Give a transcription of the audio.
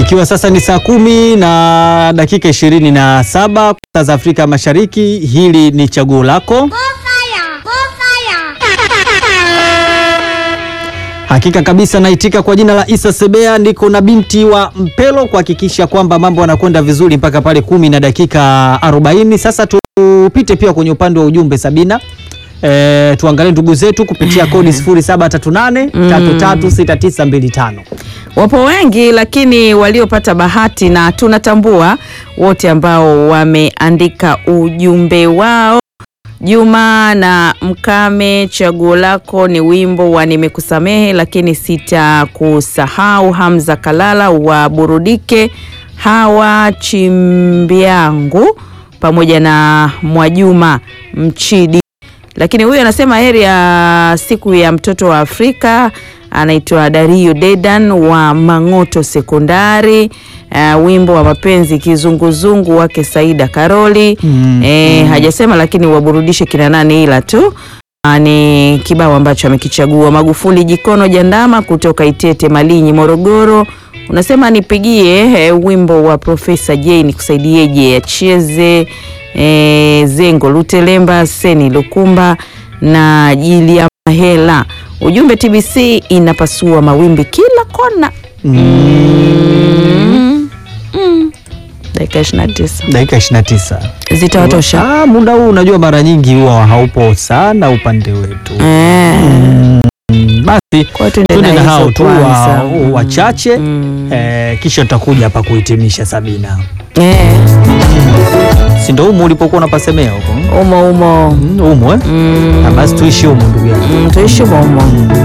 Ikiwa sasa ni saa kumi na dakika ishirini na saba saa za Afrika Mashariki, hili ni chaguo lako. Hakika kabisa naitika kwa jina la Isa Sebea, niko na binti wa Mpelo kuhakikisha kwamba mambo yanakwenda vizuri mpaka pale kumi na dakika 40. Sasa tupite pia kwenye upande wa ujumbe Sabina. E, tuangalie ndugu zetu kupitia kodi 0738 336925. Wapo wengi lakini waliopata bahati na tunatambua wote ambao wameandika ujumbe wao. Juma na Mkame, chaguo lako ni wimbo wa nimekusamehe lakini sitakusahau. Hamza Kalala wa Burudike, Hawa Chimbyangu pamoja na Mwajuma Mchidi. Lakini huyu anasema heri ya siku ya mtoto wa Afrika anaitwa Dario Dedan wa Mang'oto Sekondari. Uh, wimbo wa mapenzi kizunguzungu wake Saida Karoli. Mm, Eh, hajasema lakini waburudishe kina nani, ila tu uh, ni kibao ambacho amekichagua. Magufuli Jikono Jandama kutoka Itete Malinyi Morogoro, unasema nipigie eh, wimbo wa Profesa J nikusaidieje, acheze eh, Zengo Lutelemba Seni Lukumba na Jilia Mahela. Ujumbe TBC inapasua mawimbi kila kona. Mm. Mm. Dakika 29 Dakika 29 zitawatosha. Ah, muda huu unajua mara nyingi huwa haupo sana upande wetu. Eh, Mm, Basi kwa tuende tuende na hizo hao tu wa- kwanza. wachache Mm. eh, kisha tutakuja hapa kuhitimisha Sabina. Eh, Si ndio humu ulipokuwa unapasemea huko? umo umo. Mm, Humu eh? Mm. Ah, Basi tuishi humu ndugu yangu. Mm, tuishi umo umo.